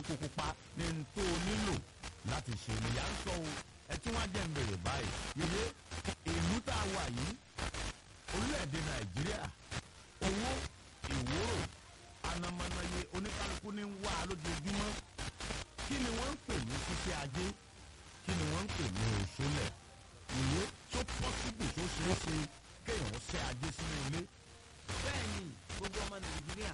epo pupa ní n tó o nílò láti ṣe nìyà ń sọ o ẹ tún wá jẹ́ ń bèrè báyìí yèyé ìlú tá a wà yìí orílẹ̀-èdè nàìjíríà owó ìwúrò anamọ́nàyé oníkálukú ní ń wá lójoojúmọ́ kí ni wọ́n ń pè ní ṣíṣe ajé kí ni wọ́n ń pè ní òṣòlẹ̀ ìwé tó pọ́sibù tó ṣeé ṣe kéèyàn ṣe ajé sínú ilé bẹ́ẹ̀ ni gbogbo ọmọ nàìjíríà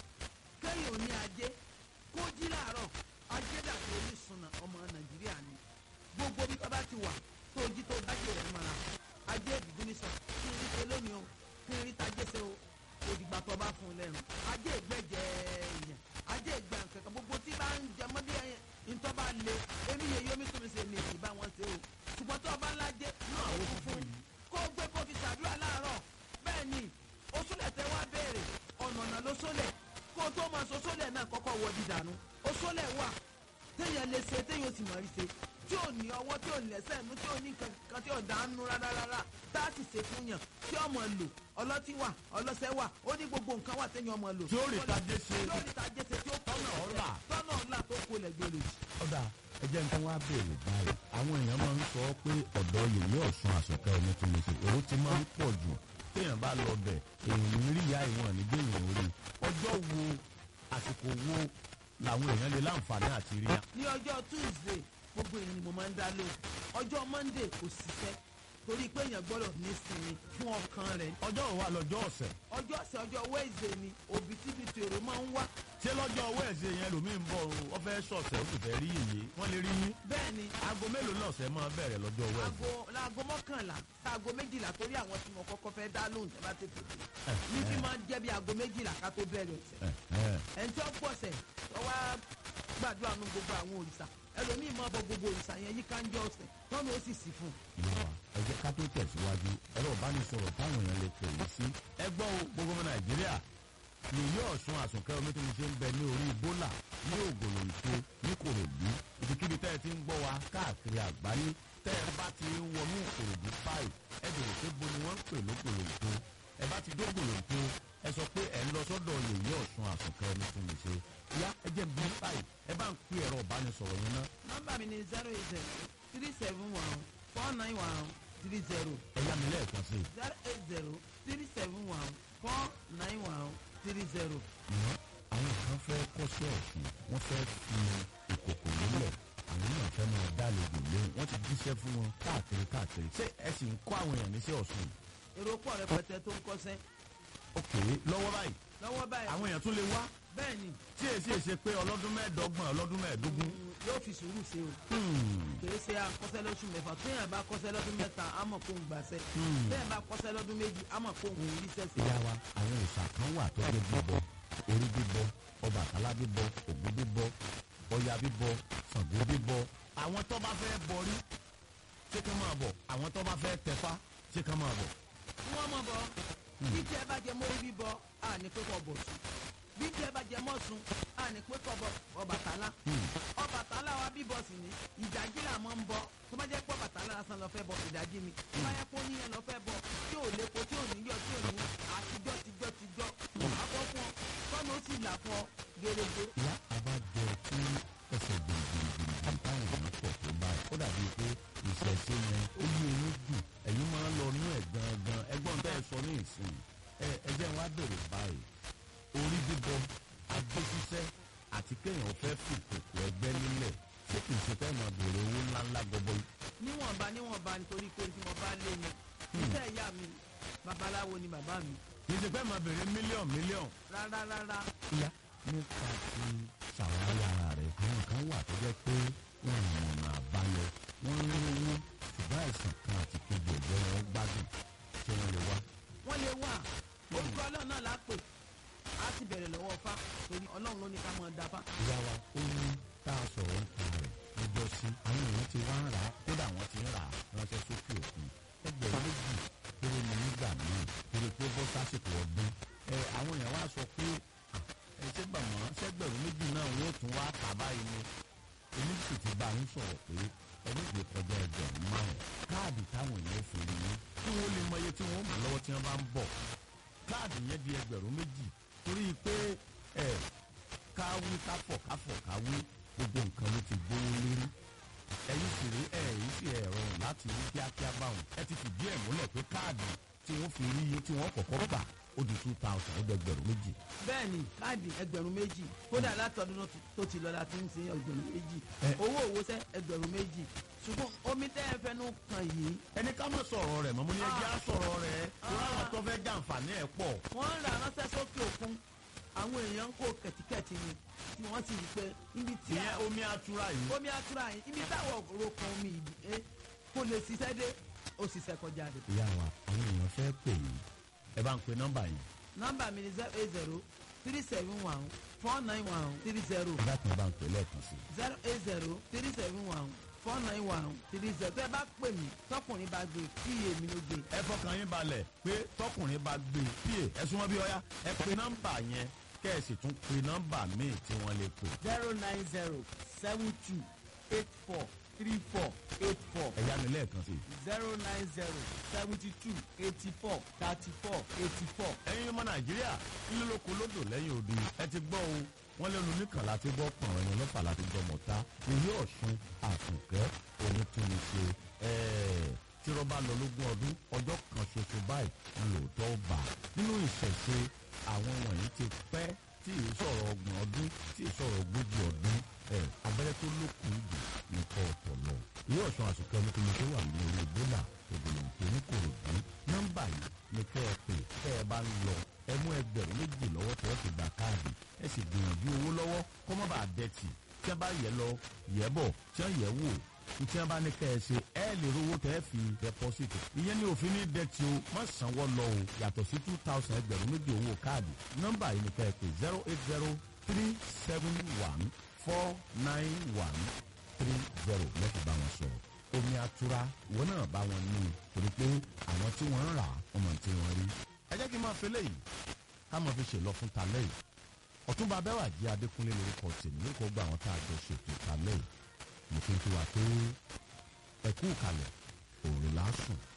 kéèyàn ní ajé kó jí láàárọ̀ ajé dàbí orísunà ọmọ nàìjíríà ni gbogbo bí bàbá ti wà tó jí tó dájé rẹ̀ mọ́ra ajé ìdìbò ní sọ kí n rí ṣe lónìí o kí n rí tajé ṣe o òdìgbà tó bá fún un lẹ́nu ajé ìgbẹ́jẹ èèyàn ajé ìgbà kankan gbogbo tí bá ń jẹ mọ́ bí ẹyẹn ntọ́ bá le èmi yẹ yomi tó mi ṣe ní èyí bá wọn ṣe o ṣùgbọ́n tó o bá ńlá jẹ́ náà ó fún un kó o gbé kó o fi ṣàdúrà láàárọ̀ bẹ́ẹ̀ ni osólẹ̀ tẹ wá béèrè ọ̀nà ọ̀nà ló sólẹ̀ kó o tó máa so sólẹ̀ náà kọ́kọ́ wọ dídànù osólẹ̀ wà téèyàn lè ṣe téèyàn sì mọ̀ rí ṣe tí ò ní ọwọ́ tí ò ní ẹsẹ̀ nú tí ò ní kankan tí ò dánú rárá rárá tá a sì ṣe fún yàn tí ọmọ lò ọlọ́tí wà ọlọ́sẹ̀ wà ó ní gbogbo nǹkan wà téèyàn ọmọ lò. Tí ó rí tajé ṣe. tí ó rí tajé ṣe tí ó Tọ́nà ọ̀la. tọ́nà ọ̀la tó kó lẹ̀ gbèrè jù. ọ̀dà ẹjẹ́ nǹkan wá béèrè báyìí àwọn èèyàn máa ń sọ pé ọ̀dọ́ yèyé ọ̀ṣun àsọ̀kẹ́ ẹni tó lè ṣe èrò ti máa ń pọ̀ jù téèyàn bá lọ bẹ̀ èèyàn ń rí ìyá ìwọ̀n nígbèyàn orí ọjọ́ wo àsìkò wo làwọn èèyàn lè láǹfààní àti rí ya. ní ọjọ́ tuesday gbogbo èèyàn ni mo máa ń dá lóhùn ọjọ́ monday kò ṣiṣẹ́ torí pé èèyàn gbọ́dọ̀ ní sinmi fún ọkàn rẹ̀ ọjọ́ wo wà lọ́jọ́ ọ̀sẹ̀ ọjọ́ ọ̀sẹ̀ ọjọ́ wednesday ni òbítíbitì èrò máa ń wá ṣé lọ́jọ́ wẹ́ẹ̀sì yẹn lòmí ń bọ̀ ọ fẹ́ sọ̀sẹ̀ ó sì fẹ́ rí yèyé wọ́n lè rí yín bẹ́ẹ̀ ni aago mélòó náà ṣe máa bẹ̀rẹ̀ lọ́jọ́ wẹ́ẹ̀sì. aago láago mọ́kànlá sáago méjìlá torí àwọn tí mo kọ́kọ́ fẹ́ dá lóhùn tẹ́ bá tètè dé ní fi máa ń jẹ́ bí aago méjìlá ká tó bẹ̀rẹ̀ ọ̀sẹ̀ ẹni tí ó gbọ̀sẹ̀ tó wá gbàdúrà nu gbogbo àwọn òrìṣà ẹlòmíì máa bọ gbogbo òrìṣà yẹn yíká ń jọ ọ̀sẹ̀ tọ́nu ó sì sì fún un. ìyá wa ẹ jẹ́ ká tó tẹ̀síwájú ẹ̀rọ ìbánisọ̀rọ̀ táwọn èèyàn lè pè é sí. ẹ gbọ́ o gbogbo ọmọ nàìjíríà yèyé ọ̀ṣun àsùnkẹ́ omi tó ń ṣe ń bẹ ní orí bólà ní ògòlòǹtò ní kòròdú ibikíbi tẹ́ ẹ ti ń gbọ́ wa káàkiri àgbáyé tẹ́ ẹ bá ti ń wọnú kòròdú báyìí ẹ bèrè pé bo ni wọ́n ń pè lógòlòǹtò ẹ bá ti dógòlòǹtò ẹ sọ pé ẹ ń lọ sọ́dọ̀ yèyé ọ̀ṣun àsùnkẹ́ omi tó ń ṣe yá ẹ jẹ́ bí báyìí ẹ bá ń pè ẹ̀rọ ìbánisọ̀rọ̀ yẹn náà nọ́mbà mi ni zero eight zero three seven one four nine one three zero ẹ yá mi lẹ́ẹ̀kan sí i. zero eight zero three seven one four nine one three zero. ṣùgbọ́n àwọn kan fẹ́ kọ́ṣẹ́ ọ̀sùn wọ́n fẹ́ fi ìkòkò lélẹ̀ àwọn náà fẹ́ máa dálejò lóhùn wọ́n ti jíṣẹ́ fún wọn káàkiri káàkiri ṣé ẹ sì ń kọ́ àwọn èèyàn níṣẹ́ ọ̀sùn èrò pọ̀ rẹpẹtẹ tó ń kọ́sẹ́ òkè lọ́wọ́ báyìí lọ́wọ́ báyìí àwọn èèyàn tún lè wá bẹ́ẹ̀ ni tí èsì èsè pé ọlọ́dún mẹ́ẹ̀ẹ́dọ́gbọ̀n ọlọ́dún mẹ́ẹ̀ẹ́dógún mm, yóò fi sùúrù ṣe o kìí ṣe akọ́sẹ́ lóṣù mẹ́fà téèyàn bá kọ́sẹ́ lọ́dún mẹ́ta àmọ̀ kó ń gbàṣẹ́ téèyàn bá kọ́sẹ́ lọ́dún méjì àmọ̀ kó ń rí sẹ́sẹ́. ìyá wa àwọn òòṣà kan wà tó jẹ́ bíbọ orí bíbọ Ọbàtálá bíbọ Ògún bíbọ Ọya bíbọ Ṣàngó bíbọ àwọn tó bá fẹ́ bọrí ṣé kán máa bọ̀ àwọn tó bá fẹ́ tẹ̀fá ṣé kán máa bọ̀. wọ́n mọ̀ bọ́ bí tí ẹ bá jẹ mórí bíbọ à ní pé kọ́ bọ̀ sùn bí tí ẹ bá jẹ mọ́sùn à ní pé kọ́ bọ̀ Ọbàtálá Ọbàtálá wa bíbọ sì ní ìdájí là mọ́ ń bọ́ tó bá jẹ́ pé Ọbàtálá lásán lọ fẹ́ bọ ìdájí ni tó bá yẹ kó níyẹn lọ fẹ́ bọ tí ò lépo tí ò níyọ tí ò ní àtijọ́ tijọ́ tijọ́ àbọ̀ fún ọ tọ́nu ó sì là fún ọ gèrègè. ìyá àbájọ tí ẹsẹ̀ gbìngbìngbìngbìn táwọn èèyàn pọ̀ tó báyìí ó dàbí pé ìṣẹ̀ṣe yẹn ó yí eyín jù ẹ̀yin máa ń lọ nú ẹ̀ gangan ẹgbọ́n tẹ́ ẹ sọ ní ìsìn ẹ ẹjẹ́ wa bèrè báyìí orí bíbọ ajé ṣiṣẹ́ àti kéèyàn fẹ́ fi kòkò ẹgbẹ́ nílẹ̀ ṣé kìí ṣe fẹ́ máa bèrè owó ńláńlá gọbọi níwọ̀nba níwọ̀nba nítorí pé tí mo bá lé ni iṣẹ́ ìyá mi babaláwo ni bàbá mi kìí ṣe fẹ́ máa bèrè mílíọ̀nù mílíọ̀nù. rárá rárá ìyá nípa ti ṣàwárí ara rẹ̀ àwọn kan wà tó jẹ́ pé wọn ò mọ̀nà àbáyọ wọ́n ń rówó ṣùgbọ́n àìsàn kan àti kejì ẹ̀jẹ̀ wọn gbádùn tí wọ́n lè wá. wọ́n lè wà orúkọ ọlọ́run náà lápè á sì bẹ̀rẹ̀ lọ́wọ́ fá torí ọlọ́run ló ní ká máa dáfá. ìyá wa ó ní tá a sọ̀rọ̀ nípa rẹ̀ lọ́jọ́ sí àwọn èèyàn ti wá ń rà á kódà wọ́n ti ń rà á ránṣẹ́ sókè òkun ẹgbẹ̀rún méjì péré ni nígbà míì torí pé bọ́ sásìkò ọdún ẹ àwọn èèyàn wá sọ pé "Ah, ẹ ṣé bàmọ́ ṣẹ́gbẹ̀rún méjì náà wọ́n tún wá kà báyìí ni èmi sì ti bá yín sọ̀rọ̀ pé ẹni gbé kọjá ẹgbẹ̀rún márùn káàdì táwọn èèyàn fi rí yín kí wọ́n lè mọ iye tí wọ́n mú lọ́wọ́ tí wọ́n bá ń bọ̀ káàdì yẹn di ẹgbẹ̀rún méjì torí pé ẹ ká wí ká fọ̀ ká fọ̀ ká wí gbogbo nǹkan ló ti gbówó lérí ẹ̀yin sì rí ẹ̀ yìí sì ẹ̀ rọrùn láti rí kíákíá báwọn ẹ ti fìdí ẹ̀ múlẹ̀ pé káàdì tí wọ́n fi rí iye tí wọ́n kọ́kọ́ gbà ó di two thousand ó dẹgbẹ̀rún méjì bẹ́ẹ̀ni káàdì ẹgbẹ̀rún méjì kódà látọdún tó ti lọ láti ń sin ẹgbẹ̀rún méjì Ẹ. owó òwòsẹ́ ẹgbẹ̀rún méjì ṣùgbọ́n omi tẹ́ ẹ fẹnu kàn yìí ẹni ká mọ̀ sọ̀rọ̀ rẹ̀ mọ́ mo ní ẹjẹ́ á sọ̀rọ̀ rẹ̀ torí àwọn tó fẹ́ jàǹfààní ẹ̀ pọ̀ wọ́n ń ra ránṣẹ́ sókè òkun àwọn èèyàn ń kó kẹ̀tíkẹ̀tì ni tí wọ́n sì rí i pé ibi tí ìyẹn omi atura yìí omi atura yìí ibi táwọn òrokàn omi yìí ẹ kò lè ṣiṣẹ́ dé ó ṣiṣẹ́ kọjá rẹ̀. ìyá wa àwọn èèyàn fẹ́ pè yín ẹ bá ń pe nọ́mbà yìí nọ́mbà mi ni zero eight zero three seven one four nine one three zero ẹ dákun ẹ bá ń pè lẹ́ẹ̀kan sí i. zero eight zero three seven one four nine one three zero tẹ́ ẹ bá pè mí tọkùnrin bá gbé kí èmi ló gbé ẹ fọkàn yín balẹ̀ pé tọkùnrin bá gbé píè ẹ súnmọ́ bí ọyá ẹ pe nọ́mbà yẹn kẹ́ ẹ sì tún pe nọ́mbà míì tí wọ́n lè pè. zero nine zero seven two eight four three four eight four ẹ yá mi lẹ́ẹ̀kan sí i. zero nine zero seventy two eighty four thirty four eighty four. ẹ̀yin ọmọ nàìjíríà ńlọ́lọ́kọ lódò lẹ́yìn odi ẹ ti gbọ́ o wọ́n lẹ́nu nìkan láti gbọ́ pọ̀n ẹ̀yìn mẹ́fà láti gbọ́ mọ̀ta ilé ọ̀ṣun àtúnkẹ́ òun tún ní ṣe ẹ̀ẹ́ tí rọ́bà lọ lógún ọdún ọjọ́ kan ṣoṣo báyìí ń lòótọ́ bà nínú ìṣẹ̀ṣe àwọn wọ̀nyí ti pẹ́ tí ì sọ̀rọ̀ ọgbọ̀n ọdún tí ì sọ̀rọ̀ ogójì ọdún ẹ̀ abẹ́rẹ́ tó lókun jù nìkan ọ̀tọ̀ lọ. ilé ọ̀ṣun àtúnkẹ́ ní kíni tó wà ní orí ebola ògbólóǹkó ní kòròdú nọ́mbà yìí ni kẹ́ ẹ pè kẹ́ ẹ bá ń lọ ẹ mú ẹgbẹ̀rún méjì lọ́wọ́ tẹ́ ẹ fi gba káàdì ẹ sì gbìyànjú owó lọ́wọ́ kó má bàa dẹ́tì tí wọ́n bá yẹ lọ yẹ bọ̀ tí wọ́n yẹ wò tí wọ́n bá ní kẹ́ ẹ ṣe ẹ lè rówó tẹ́ ẹ fi dẹ́pọ́sìtì ìyẹn ní òfin ní dẹ́tì o má sanwó lọ o yàtọ̀ sí two thousand ẹgbẹ̀rún méjì owó káàdì nọ́mbà yìí ni kẹ́ ẹ pè zero eight zero three seven one four nine one three zero lẹ́tọ̀ bá wọn sọ̀rọ̀ omi atura ìwọ náà bá wọn ní i torí pé àwọn tí wọ́n ń rà ọmọ tí wọ́n rí. ẹ jẹ́ kí n máa fi léyìí ká máa fi ṣèlọ fún talẹ́ yìí ọ̀túnba abẹ́wàjì adékúnlé lórúkọ tèmi lórúkọ gba àwọn tá a jọ ṣètò talẹ́ yìí mo fi ń fi wà pé ẹ̀kú kalẹ̀ òòrùn lásùn